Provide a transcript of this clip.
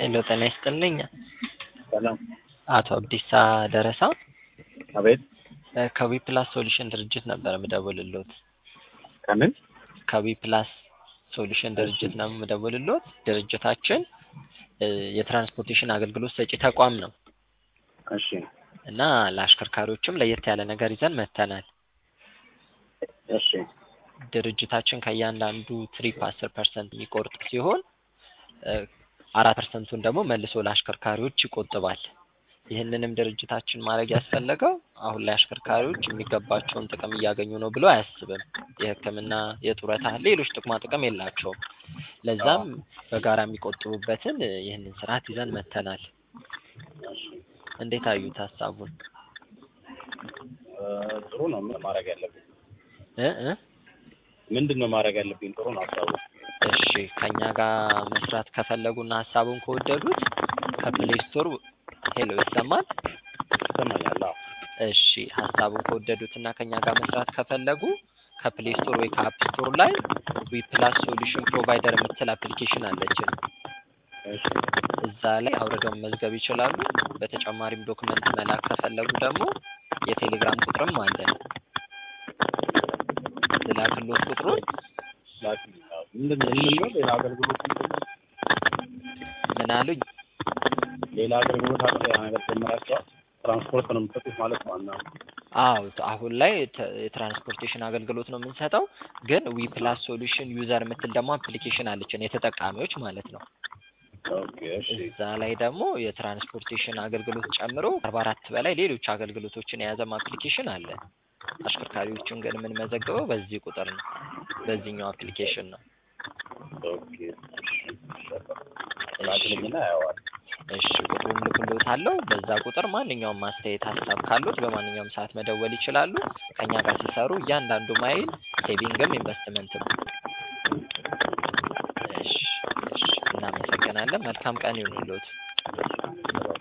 ሄሎ ጤና ይስጥልኝ። ሰላም። አቶ አብዲሳ ደረሳ አቤት። ከዊ ፕላስ ሶሉሽን ድርጅት ነበር የምደውልልዎት። ከምን? ከዊ ፕላስ ሶሉሽን ድርጅት ነው የምደውልልዎት። ድርጅታችን እ የትራንስፖርቴሽን አገልግሎት ሰጪ ተቋም ነው እሺ። እና ለአሽከርካሪዎችም ለየት ያለ ነገር ይዘን መጥተናል። እሺ። ድርጅታችን ከእያንዳንዱ ትሪፕ አስር ፐርሰንት የሚቆርጥ ሲሆን እ አራት ፐርሰንቱን ደግሞ መልሶ ለአሽከርካሪዎች ይቆጥባል። ይህንንም ድርጅታችን ማድረግ ያስፈለገው አሁን ላይ አሽከርካሪዎች የሚገባቸውን ጥቅም እያገኙ ነው ብሎ አያስብም። የሕክምና፣ የጡረታ፣ ሌሎች ጥቅማ ጥቅም የላቸውም። ለዛም በጋራ የሚቆጥቡበትን እ ይህንን ስርዓት ይዘን መጥተናል። እሺ። እንዴት አዩት ሀሳቡን? እ ጥሩ ነው። ምን ማድረግ ያለብኝ? እ እ ምንድን ነው ማድረግ ያለብኝ? ጥሩ ነው ሀሳቡ። እሺ ከኛ ጋር መስራት ከፈለጉና ሀሳቡን ከወደዱት ከፕሌይ ስቶር ሄሎ ይሰማል? ይሰማኛል። አዎ። እሺ ሀሳቡን ከወደዱት እና ከኛ ጋር መስራት ከፈለጉ ከፕሌይ ስቶር ወይ ከአፕ ስቶር ላይ ዊ ፕላስ ሶሉሽን ፕሮቫይደር የምትል አፕሊኬሽን አለችን። እሺ። እዛ ላይ አውርደው መመዝገብ ይችላሉ። በተጨማሪም ዶክመንት መላክ ከፈለጉ ደግሞ የቴሌግራም ቁጥርም አለን። ልላክልዎት ቁጥሩን? ላኪልኝ። አዎ። ምንድን ነው ምን ነው ሌላ አገልግሎት ምንድን ነው? ምን አሉኝ? ሌላ አገልግሎት አለ? ያ ነገር ጀምራችኋል? ትራንስፖርት ነው የምትሰጡት ማለት ነው? እና አዎ አሁን ላይ ተ- የትራንስፖርቴሽን አገልግሎት ነው የምንሰጠው። ግን ዊ ፕላስ ሶሉሽን ዩዘር የምትል ደግሞ አፕሊኬሽን አለችን የተጠቃሚዎች ማለት ነው። ኦኬ። እሺ። እዛ ላይ ደግሞ የትራንስፖርቴሽን አገልግሎት ጨምሮ አርባ አራት በላይ ሌሎች አገልግሎቶችን የያዘም አፕሊኬሽን አለ። አሽከርካሪዎቹን ግን የምንመዘግበው በዚህ ቁጥር ነው፣ በዚህኛው አፕሊኬሽን ነው። ኦኬ። ላኪልኝና አየዋለሁ። እሺ ቁጥሩን ልክልዎታለሁ። በዛ ቁጥር ማንኛውም ማስተያየት፣ ሀሳብ ካሉት በማንኛውም ሰዓት መደወል ይችላሉ። ከኛ ጋር ሲሰሩ እያንዳንዱ ማይል ሴቪንግም ኢንቨስትመንትም። እሺ እሺ፣ እናመሰግናለን። መልካም ቀን ይሁንልዎት።